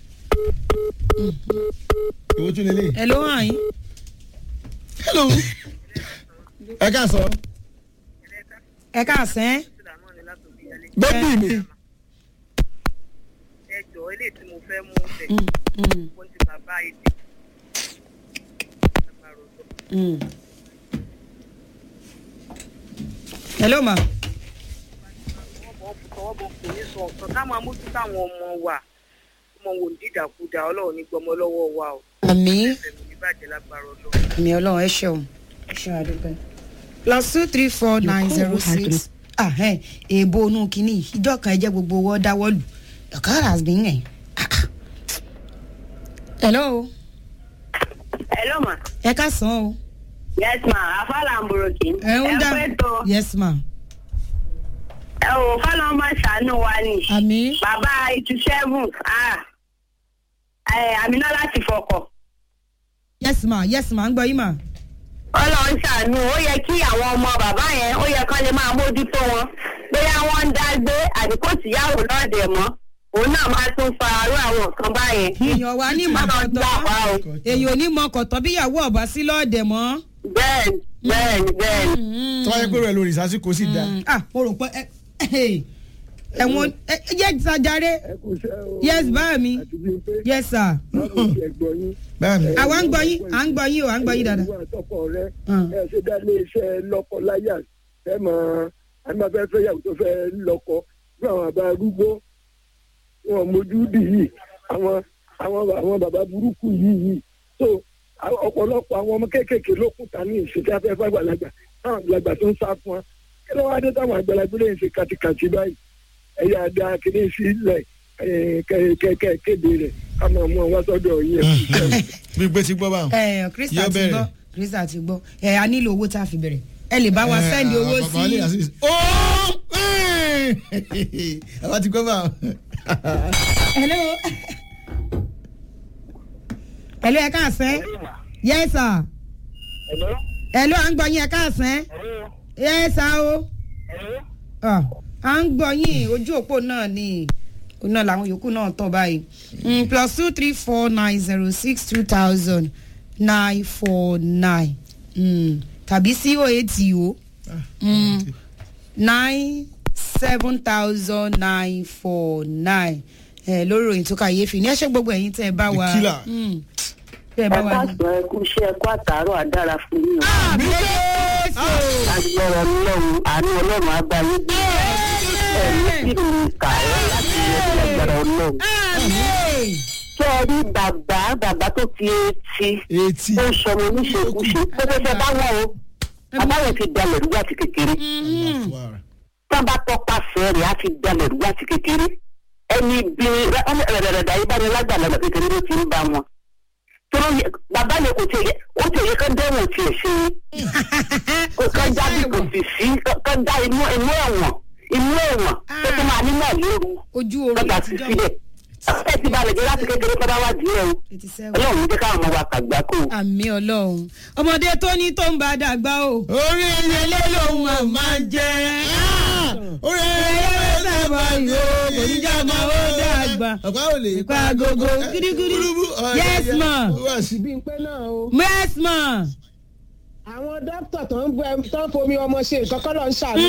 ìwọ tún lélẹ̀. hello àyín hello. ẹ ká sọ. ẹ káàsán bébì mi. ẹjọ eléyìí tí mo fẹ́ mú bẹ̀ wọ́n ti bàbá ètò agbára ọ̀dọ́. hello ma wọ́n bọ̀ tọwọ́ bọ̀ kò ní sọ ọ̀kan ká máa mójútó àwọn ọmọ wa ọmọ wò ní dídàkudà ọlọ́run ní gbọmọ lọ́wọ́ wa o àmì ẹ̀mí ní bàjẹ́ lágbára ọlọ́run. àmì ọlọ́run ẹ ṣeun ẹ ṣeun àdúgbò plus two three four nine zero six ah ẹ èèbò inú kínní ìjọ kan ẹ jẹ́ gbogbo owó dáwọ́lù your car has been ẹ̀ hello hello ma ẹ káàsán o yes ma afala mboroki ẹ ń dá pẹ́ tó yes ma ẹ ò fọlọ́ máa ṣàánú wa ni àmì bàbá eighty seven àmínà láti fọkọ̀. yes ma yes ma ń gbọ́ yín ma ọlọ́run ṣàánú ó yẹ kí àwọn ọmọ bàbá yẹn ó yẹ kán lè máa mójútó wọn bóyá wọ́n ń dá gbé àbí kò síyàwó lọ́ọ̀dẹ̀ mọ́ òun náà máa tún fa arú àwọn nǹkan báyẹn. èèyàn wa ní Má lọ mọ̀kọ̀tọ̀ gbà wá o. èèyàn ò ní mọ̀kọ̀tọ̀ bíyàwó ọ̀bá sí lọ́ọ̀dẹ̀ mọ́. bẹ́ẹ̀ni bẹ́ẹ̀ni bẹ́ẹ̀ni. tọ́wọ́ yẹ pé rẹ̀ lórí ìsásíkò sì dáa. Mm, ah mo rò pé ẹ ẹ ẹ̀wọ̀n ẹ ẹ jẹ́ ìtajaré ẹ kò ṣe o. yes bá mi àti bíi pé yes sir. báwo ṣe gbọ́ yín. báàmì àwa ń gbọ́ yín à ń gbọ́ yín o à ń gbọ́ yín dáadáa. ìwà àtọkọ rẹ Mm. ẹ ṣe dá ilé iṣẹ́ lọ́kọ-láyà ẹ mọ àmàfẹ́ fẹ́yàwó tó fẹ́ lọ́kọ fún àwọn àbá arúgbó wọn mójú dì yìí àwọn àwọn àwọn bàbá burúkú yìí yìí so àwọn- ọ̀pọ̀lọpọ̀ àwọn ọmọ kéékèèké ló kù ta ní ìṣèjì afẹ́fẹ́ àgbàlagbà táwọn àgbàlagbà tó ń sá fún wa kí ló wá dé táwọn àgbàlagbà lè ṣe kàtìkàtì báyìí ẹ̀yà àdá kìíní sílẹ̀ kẹ̀kẹ́ kéde rẹ̀ ká máa mú ọ wá sọ́dọ̀ yẹn. bí pé ti gbọ́ báwọn. ẹ krista Yóò ti bẹ̀rẹ̀. gbọ́ krista ti gbọ́ ẹ a nílò owó tá a fi bẹ̀rẹ̀ ẹ lè bá wa sẹ́ndì owó Eh, bàbá lè sí. assist. ó àwa ti gbọ́ báwọn. hello hello ẹ káàsán yes sir hello à ń gbọ́ yín ẹ káàsán yes sir o Ah, à ń gbọ́ yín ojú òpó náà ni òun náà làwọn yòókù náà tọ̀ báyìí Mm, plus two three four nine zero six two thousand nine four nine tàbí sí o eight o nine seven thousand nine four nine lórí ìròyìn tó kàyéfì ní ẹ ṣe gbogbo ẹ̀yin tẹ́ ẹ bá wa The killer. Mm, tẹ́ ẹ ẹ bá wa ní. káàsán ẹ kú iṣẹ́ ẹ kú àtàárọ̀ àdára fún yín o. àmì Jésù. agbára ọlọ́run àánú ọlọ́run agbáyé bí ẹ̀mí sì ní kà ẹ́ láti yẹ kí agbára ọlọ́run. àmì. ṣé ẹ rí bàbá bàbá tó fi etí etí. tó ń sọmọ oníṣekúṣe tó fẹ́ fẹ́ bá wọn o bàbá yẹn ti dalẹ̀ rúgbà ti kékeré tí wọ́n bá tọpasẹ̀ rẹ̀ á ti dalẹ̀ rúgbà ti kékeré ẹni bí rẹ̀rẹ̀rẹ̀dà yìí bá ní lágbàlagbà kékeré ló ti ń bá wọn. tó ló yẹ bàbá yẹn kò tiẹ̀ yẹ ó tiẹ̀ yẹ kán dẹ́wọ̀n tiẹ̀ ṣe kó kán jáde kò sì sí kán dá inú inú ẹ̀wọ̀n inú ẹ̀wọ̀n tó tó máa nínú àlérú ojú oorun lọ́gbà sí àtijọ́ sílẹ̀ ẹ ti balẹ̀ jẹ́ láti kékeré tó bá wá díẹ̀ o eighty seven. ọlọ́run jẹ́ káwọn ọmọ wa kàgbá kó o. àmì ọlọ́run ọmọdé tó ní tó ń bá dàgbà o. orí ẹyẹlé lòun à máa jẹ. orí ẹyẹlé sábà yóò kò ní já máa ó dàgbà. ọ̀pá ò lè pa agogo gírígírí. Yes, ma. bí n pé náà o yes ma. àwọn dókítà tó ń bẹ tó ń fomi ọmọ ṣe nǹkan kọ́ ló ń ṣàánú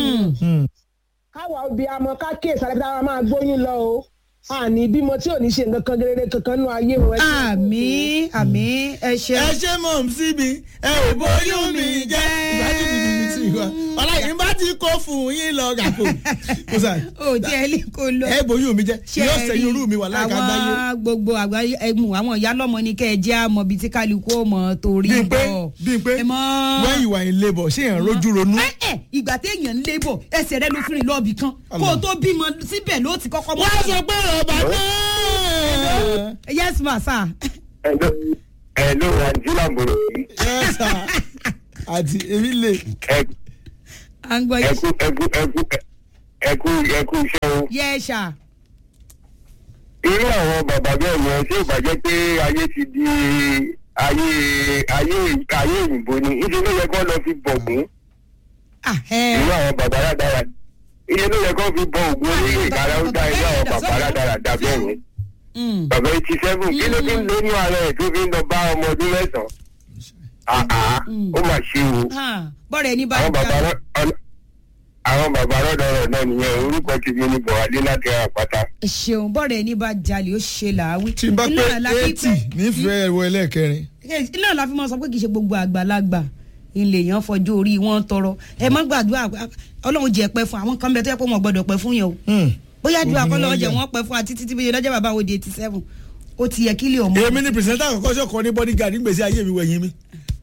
káwa obì amọ ká kíyèsí alẹ́ bí táwa máa gbóyún lọ o àní bímọ tí ò ní ṣe nǹkan kan rere kankan nínú ayé o. ẹ ṣé. àmì àmì ẹ ṣe. ẹ ṣe mọ̀ sí mi ẹ ò bóyún mi jẹ́. ìbájú mi ni mi ti wá ọláyìn bá ti kó fún yín lọ gàkó. kó sà o tí ẹ lè kó lọ. ẹ bóyún mi jẹ́ ṣe yóò rí sẹ́yìn orú mi wà láìka gbáyé. àwọn gbogbo àgbáyé ẹmu àwọn ìyá lọmọ ní kẹ ẹ jẹ àmọ bíi tí kálukú ọmọ torí bí n pé bọ. bí n pé ẹ mọ. when you are in labour ṣé èèyàn rojú ronú. ẹ ẹ ìgbà téèyàn ń lébò ẹsẹ̀ rẹ ló fìrìn lọ́ọ̀bì kan kó o tó bímọ síbẹ̀ ló ti kọ́kọ́ mọ́. wọ́n sọ pé ọba náà. yes ma sir. ẹ̀ló ẹ̀ló àǹtílà bòrò Yes, sir. àti èmi lè. à ń gbọ́ yín. ẹ̀kú ẹ̀kú ẹ̀kú ẹ̀kú ẹ̀kú iṣẹ́ o. yẹ ṣá. irú àwọn bàbá bẹ́ẹ̀ yẹn ṣé ìbàjẹ́ pé ayé ti di ayé ayé ayé òyìnbó ni ìṣe ló yẹ kó lọ fi bọ̀gún Ah, ẹ. irú àwọn bàbá rádára ìṣe ló yẹ kó fi bọ ògún onílé ìkárá ó dá irú àwọn bàbá rádára dá bẹ́ẹ̀ yẹn Mm. bàbá eighty seven kí ló fi ń lóyún ara ẹ̀ tó fi ń lọ bá ọmọ ọdún mẹ́sàn-án àá ó mà ṣe o Ah, bọ́ọ̀rẹ̀ ní bá àwọn bàbá dá. rọ- ọ̀nà- àwọn bàbá rọ́dọ̀rọ̀ náà nìyẹn orúkọ ti fi ní bọ̀wálé láti àpáta. ṣeun bọ́ọ̀rẹ̀ ní bá jalè ó ṣe làáwí. tí n bá pé Iná la fi eighty pé- nífẹ̀ẹ́ ẹ̀wọ̀ ẹlẹ́ẹ̀kẹrin. iná la fi mọ sọ pé kì í ṣe gbogbo àgbàlagbà ilé yẹn fọjú orí wọn tọrọ ẹ má gbàdúrà ọlọ́run jẹ́ pẹ́ fún àwọn kan bẹ tó yẹ pé wọn gbọ́dọ̀ pẹ́ fún yẹn o bóyá àdúrà Ogun kọ́ ni lọ́wọ́ wọ́n jẹ́ yà. wọ́n pẹ́ fún àti títí bíi lọ́jọ́ bàbá wo di eighty seven ó ti yẹ kí lè ọmọ. èmi ni pìrìsẹ́ńtà àkọ́kọ́ ṣọ̀kan ní bodyguard nígbèsí ayé mi wẹ̀yìn mi.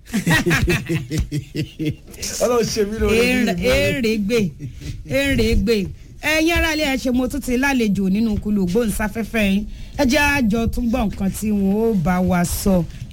ọlọ́run ṣe mí lórí èrè gbè èrè gbè ẹ̀yin aráalé ẹ ṣe mo tún ti lálejò nínú kulu gbóhùnsáfẹ́fẹ́ yín ẹ jẹ́ àjọ tún gbọ́ nǹkan tí wọ́n ó bá wa sọ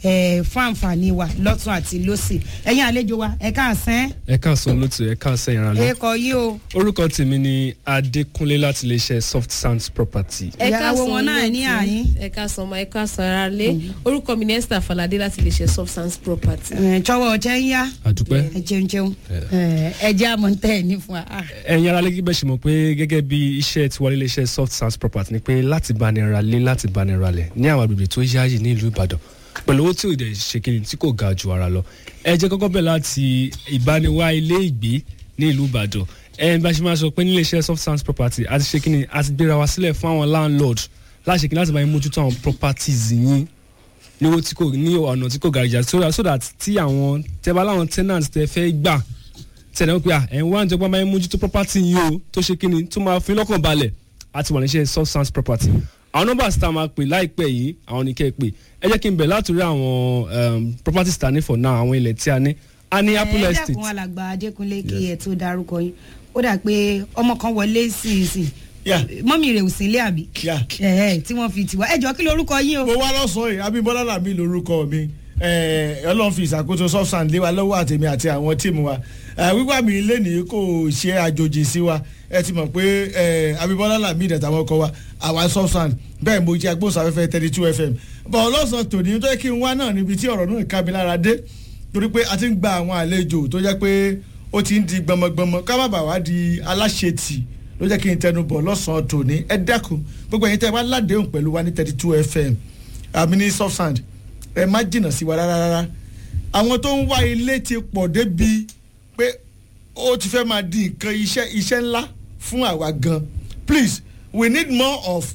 eh, fún àǹfààní wa lọ́tún àti lọ́sì ẹ̀yin àlejò wa ẹ káàsán ẹ káàsán lótú ẹ káàsán ìrànlẹ. ẹ kọ yí o orúkọ tèmi ni adékúnlé láti iléeṣẹ́ soft sounds property. ìyàwó wọn náà ní àyín ẹ káàsán ọmọ ẹ káàsán ara lé orúkọ mi ni esther falade láti lè ṣe substance property. tọwọ́ ọjẹ́ ń yá àdúpẹ́. ẹ jẹun jẹun ẹ jẹ́ àmọ́ ń tẹ̀ ẹ́ ní fún wa. Ah. ẹ̀yin ara lẹ́gí bẹ́ẹ̀ ṣe mọ̀ pé gẹ́gẹ́ bí iṣẹ́ tiwa nílé iṣẹ́ soft sounds property ni pé láti bá ni ra lé láti bá ni ra lẹ̀ ní àwọn agbègbè tó yáàyè ní ìlú ìbàdàn pẹ̀lú owó tí ò dẹ̀ ṣe kí ni tí kò ga ju ara lọ ẹ jẹ́ kọ́kọ́ bẹ̀ láti ìbániwá ilé ìgbé ní ìlú ìbàdàn ẹ bá ṣe máa sọ pé nílé iṣẹ́ soft sounds property àti ṣe kí ni àti gbéra wa sílẹ̀ fún àwọn landlord láti ṣe kí ni láti bá yín mójútó àwọn properties yín ní owó tí kò ní ọ̀nà tí kò ga ìjà so that so that tí àwọn tẹ bá láwọn tenants tẹ fẹ́ gbà tẹ̀lé pé à ẹ̀ ń wá ń jọgbọ́n máa ń mójútó property yìí o tó ṣe kí ni tó máa fi lọ́kàn balẹ̀ àti wà níṣẹ́ substance property àwọn nọ́mbà tá a máa pè láìpẹ́ yìí àwọn ní kẹ́ ẹ pè ẹ jẹ́ kí n bẹ̀ látòrí àwọn um, properties tá a ní for now àwọn ilẹ̀ tí a ní a ní apple ẹ estate dẹ́kun alàgbà adékúnlé kí ẹ tó darúkọ yín ó dà pé ọmọ kan wọlé sínsìn Yeah. mọ́mì rẹ̀ ò sí ilé àbí Yeah. ẹ ẹ tí wọ́n fi tiwa ẹ jọ kí lorúkọ yín o. mo wá lọ́sàn-án yìí abímbọ́lá làmí lórúkọ mi Eh, ọlọ́run fi ìṣàkóso substance lé wa lọ́wọ́ àtẹ̀mí àti àwọn tíìmù wa Eh, wíwá mi lẹ́nìí kò ṣe àjòjì sí wa ẹ ti mọ̀ pé eh, abímbọ́lá làmí ìdẹ̀tà wọn kọ wa àwa substance bẹ́ẹ̀ mo jẹ́ agbóhùnsáfẹ́fẹ́ thirty two fm bọ̀ ọlọ́sàn tòní tó yẹ kí n wá náà níbi tí ọ̀rọ̀ náà ká mi lára dé torí pé a ti ń gba àwọn àlejò tó jẹ́ pé ó ti ń di gbọmọgbọmọ ká má bàa wá di aláṣetì ló jẹ́ kí n tẹnu bọ̀ lọ́sàn-án tòní ẹ dákun gbogbo ẹ̀yin tẹ́ ẹ wá ládéhùn pẹ̀lú wa ní thirty two fm àmì ní subsand ẹ má jìnnà sí wa rárá rárá àwọn tó ń wá ilé ti pọ̀ débi pé ó ti fẹ́ máa di nǹkan iṣẹ́ iṣẹ́ ńlá fún àwa gan please we need more of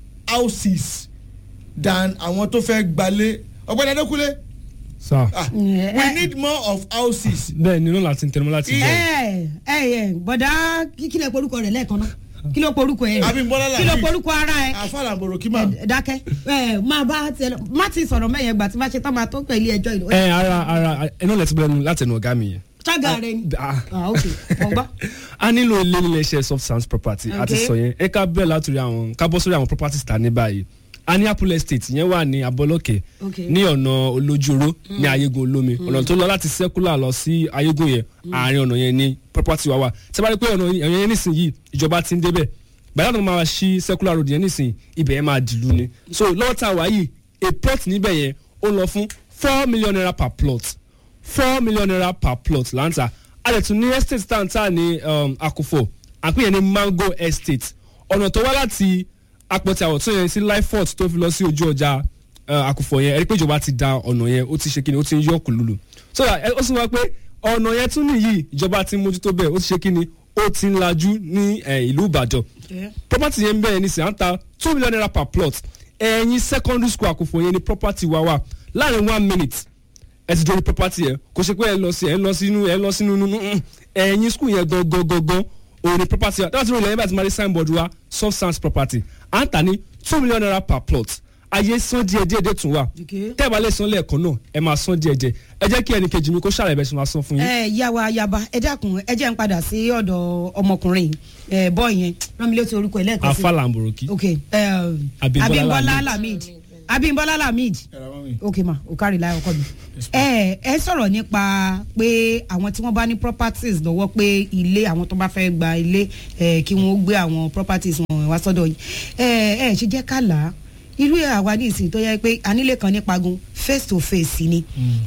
houses than àwọn tó fẹ́ gbalé ọ̀gbẹ́ni adékúnlé sá ah, we need more of houses bẹ́ẹ̀ nínú láti tẹnumọ́ láti bẹ̀. ẹ ẹ ẹ bọ̀dá kí kí lè porúkọ rẹ̀ lẹ́ẹ̀kan náà kí ló porúkọ ẹ Abímbọ́lá kí ló Lateef. porúkọ ara ẹ àfàlà àbòrò kí máa. ẹ, dákẹ́ ẹ máa bá tiẹ̀ lọ má ti sọ̀rọ̀ mẹ́yẹn gbà tí má ṣe tán máa tó pẹ̀lú ẹjọ́ ìlú ẹ ara ara ẹ náà lẹ́tí bẹ́ẹ̀ láti ẹnu ọ̀gá mi yẹn. ṣága rẹ ni Ah. ah ok mo gbọ́ a nílò ilé nílé iṣẹ́ soft sounds property Okay. àti sọ yẹn ẹ ká bẹ̀rẹ̀ látòrí àwọn ká bọ́ sórí àwọn properties tá a ní báyìí a ní apple estate yẹn wà ní abọ́lọ́kẹ́ Okay. ní ọ̀nà olójúoró ní ayégun olómi ọ̀nà tó lọ láti circular lọ sí ayégun yẹn àárín ọ̀nà yẹn ní property wa wà tí a bá rí pé ọ̀nà yẹn nísìnyí ìjọba ti ń débẹ̀ gbàdá tó máa ṣí circular road yẹn nísìnyí ibẹ̀ yẹn máa dìlú ni so lọ́wọ́ tá a wà yìí a plot níbẹ̀ yẹn ó lọ fún four million naira per plot four million naira per plot láǹtà a lè tún ní estate tàǹtà ní um, akufo àpéyẹ ní mango estate ọ̀nà tó wá láti apọ̀tì àwọ̀tún yẹn sí lifefort tó fi lọ sí ojú ọjà uh, akufo yẹn ẹ rí pé ìjọba ti da ọ̀nà yẹn ó ti ṣe kíni ó ti ń yọ kùlùlù so that, ẹ- ó sì wá pé ọ̀nà yẹn tún nìyí ìjọba ti ń mójútó bẹ́ẹ̀ ó ti ṣe kíni ó ti ń lajú ní eh, ìlú ìbàdàn property yẹn bẹ́ẹ̀ ní sìn à ń ta two million naira per plot ẹ̀yìn secondary school àkùfò yẹn ni property wa wà láàrin one minute ẹ ti dórí property yẹn kò ṣe pé ẹ lọ sí ẹ lọ sínú ẹ lọ sínú nínú mm, ẹ̀yìn school yẹn gangan gangan òun ni property wa dáhùn sí ìròyìn ẹ̀yìn bá ti máa rí signboard wa soft sans property à ń tà ní two million naira per plot ayé san díẹ̀ díẹ̀ díẹ̀ tún wà Okay. tẹ́ ẹ bá lè san lẹ́ẹ̀kan náà ẹ máa san díẹ̀ díẹ̀ ẹ jẹ́ kí ẹnì kejì mi kó ṣàlàyé bẹ́ẹ̀ ṣe máa san fún yín. ẹ yàwá yaba ẹ dákun ẹ jẹ́ ń padà sí ọ̀dọ̀ ọmọkùnrin ẹ bọ́ yẹn rán mi létí orúkọ ẹ lẹ́ẹ̀kan sí afa lamboroki. ok ẹ, Abímbọ́lá abimbola Lamid. lamid abimbola lamid Ẹ̀rọ wọn mi. ok ma o kárí láyọ̀ ọkọ mi. ẹ ẹ sọ̀rọ̀ nípa pé àwọn tí wọ́n bá ní properties lọ́wọ́ pé ilé àwọn tó bá fẹ́ gba ilé ẹ kí wọ́n gbé àwọn properties wọn wá sọ́dọ̀ yìí ẹ ẹ ṣe jẹ́ ká là á irú àwa ní ìsìn tó yẹ pé anílé kan ní pagun face to face ni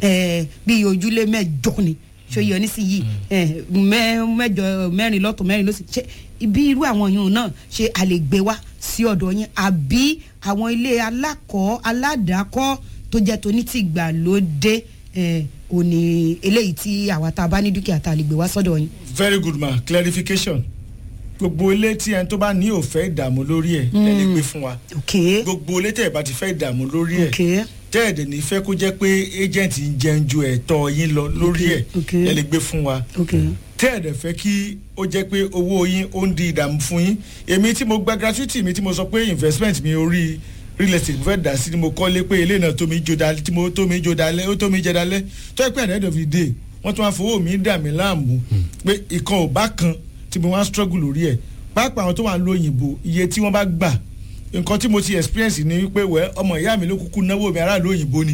ẹ bí ojúlé mẹ́jọ ni ṣòye onísìyí ẹ mẹ- mẹ́jọ mẹ́rin lọ́tọ̀ mẹ́rin lọ́sì ṣe ibi irú àwọn yòówù náà ṣe a lè gbé wá sí ọ̀dọ̀ yín àbí àwọn ilé alákọ̀ọ́ aládàákọ́ tó jẹ́ tonítìgbàlódé ẹ òní eléyìí tí àwa tá a bá ní dúkìá tá a lè gbé wá sọ́dọ̀ yín. very good ma clarification gbogbo ilé tí ẹni tó bá ní òfẹ́ ìdààmú lórí ẹ̀ ẹ lè gbé fún wa ok gbogbo ilé tẹ̀ ẹ̀ bá ti fẹ́ ìdààmú lórí ẹ̀ ok tẹ́ ẹ̀ dẹ̀ ní fẹ́ kó jẹ́ pé agent ń jẹun ju ẹ̀tọ́ yín lọ lórí ẹ̀ ok. ẹ lè gbé fún wa ok tẹ́ ẹ̀ dẹ̀ fẹ́ kí ó jẹ́ pé owó yín ó ń di ìdààmú fún yín èmi tí mo gba gratuity mi tí mo sọ pé investment mi orí real estate mo fẹ́ dà sí ni mo kọ́lé pé ilé náà tó mi jó dalẹ̀ tí mo tó mi jó dalẹ̀ ó tó mi jẹ dalẹ̀ tó ẹ pé at the end of the day wọ́n tún wá fowó mi dà mí láàmú pé ìkan ò bá kan tí mo wá struggle lórí ẹ̀ pàápàá àwọn tó wà ń lo òyìnbó iye tí wọ́n bá gbà nǹkan tí mo ti experience ni wípé wẹ́ ọmọ ìyá mi ló kúkú náwó mi aráàlú òyìnbó ni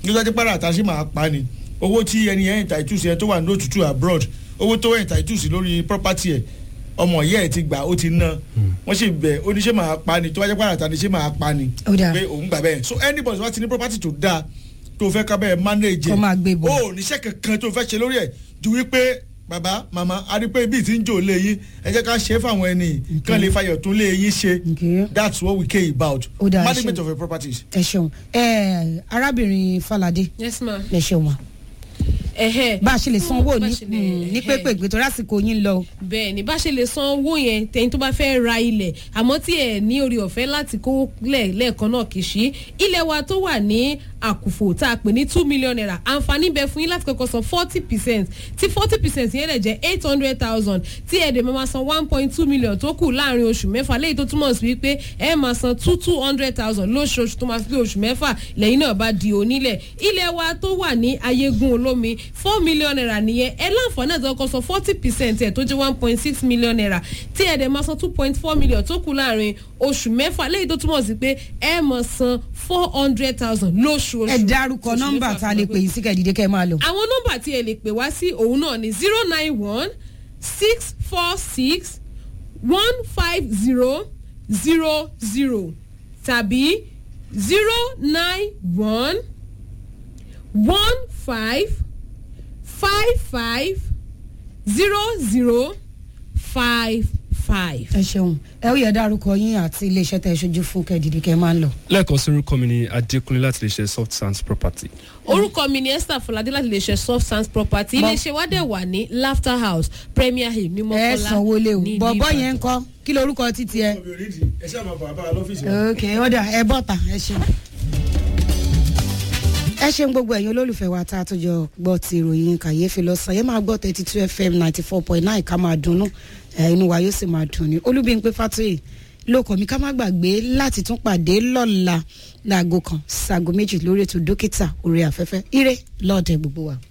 nígbà tí pàrọ̀ àtàṣe máa pa ni owó tí ẹni yẹn entitled sí ẹ tó wà ní òtútù abroad owó tó entitled sí lórí property ẹ ọmọ ìyá ẹ ti gbà ó ti ná wọ́n sì bẹ̀ oníṣẹ́ máa pa ni tó wájú pàrọ̀ àtàṣe máa pa ni Ó dáa. pé òun gbà bẹ́ẹ̀ so anybody wá ti ní property tó dáa tó fẹ́ ká bẹ́ẹ̀ manage Kó máa gbé bọ̀. ó níṣẹ́ kankan tó fẹ́ ṣe lórí ẹ̀ ju wípé bàbá màmá a rí pé ibi tí ń jò lé yín ẹ jẹ́ ká ṣe é fáwọn ẹni kan lè fayọ̀ tún lé yín ṣe Okay. that's what we care about Ó dáa, ẹ management ṣeun. of your properties. ẹ ṣeun ẹ arábìnrin falade yes ma. ẹ ṣeun ma ẹ̀hẹ́. bá a ṣe lè san owó Bá ní a ṣe lè- ní ẹ̀hẹ́. pépè gbé torí àsìkò yín lọ. bẹ́ẹ̀ ni bá ṣe lè san owó yẹn tẹ̀yìn tó bá fẹ́ ra ilẹ̀ àmọ́ tí ẹ̀ ní orí ọ̀fẹ́ láti kó lẹ̀ lẹ́ẹ̀kan náà kì í ṣí ilẹ̀ wa tó wà ní àkùfò tá a pè ní two million naira àǹfààní bẹ fún yín láti kọ́kọ́ san forty percent tí forty percent yẹn lè jẹ́ eight hundred thousand tí ẹ̀ dẹ̀ máa san one point two million tó kù láàrin oṣù mẹ́fà léyìí tó túmọ̀ sí wípé ẹ̀ máa san two two hundred thousand lóṣooṣù tó máa fi pé oṣù mẹ́fà lẹ́yìn náà bá di onílẹ̀ ilẹ̀ wa tó wà ní ayégun olómi four million naira nìyẹn ẹ láǹfààní àti ọkọ̀ san forty percent ẹ̀ tó jẹ́ one point six million naira tí ẹ̀ dẹ̀ máa san two point four million tó kù láàrin oṣù mẹ́fà lẹ́yìn tó túmọ̀ sí pé ẹ máa san four hundred thousand lóṣooṣù. ẹ dárúkọ Oṣù nọ́mbà mẹ́fà tá a lè pè yín sí kẹ́ẹ̀dídé kẹ́ ẹ máa lò. àwọn nọ́mbà tí ẹ lè pè wá sí òun náà ni zero nine one six four six one five zero zero zero tàbí zero nine one one five five five zero zero five five. ẹ ṣeun ẹ ó yẹ dárúkọ yín àti iléeṣẹ́ tẹ̀ ṣojú fún kẹ́ẹ̀dídé kẹ́ ẹ máa lọ. lẹ́ẹ̀kan sí orúkọ mi ni adékúnlé láti lè ṣe soft sands property. orúkọ mi ni esther fọládé láti lè ṣe soft sands property Bọ́- iléeṣẹ́ wa dẹ̀ wà ní laughter house premier hill ní ẹ mọ́kànlá sanwó lé o ní ìlú bọ̀bọ̀ Ìbàdàn. yẹn ń kọ́ kí lorúkọ títí ẹ. ẹ ṣe àmọ́ bàbá lọ́fíìsì ok ó dà ẹ bọ́ta ẹ ṣeun. ẹ ṣeun gbogbo ẹ̀yin olólùfẹ́ wa tá a tó jọ gbọ́ ti ìròyìn kàyéfì lọ́sàn-án yẹn máa gbọ́ thirty two fm ninety four point nine ká máa dunnú ẹ, inú wa yóò sì máa dùn ní olúbíńpé fatoyi lóko mi ká má gbàgbé láti tún pàdé lọ́la láago kan ṣaago méjì lórí ètò dókítà orí afẹ́fẹ́ ire lọ́ọ̀dẹ gbogbo wa.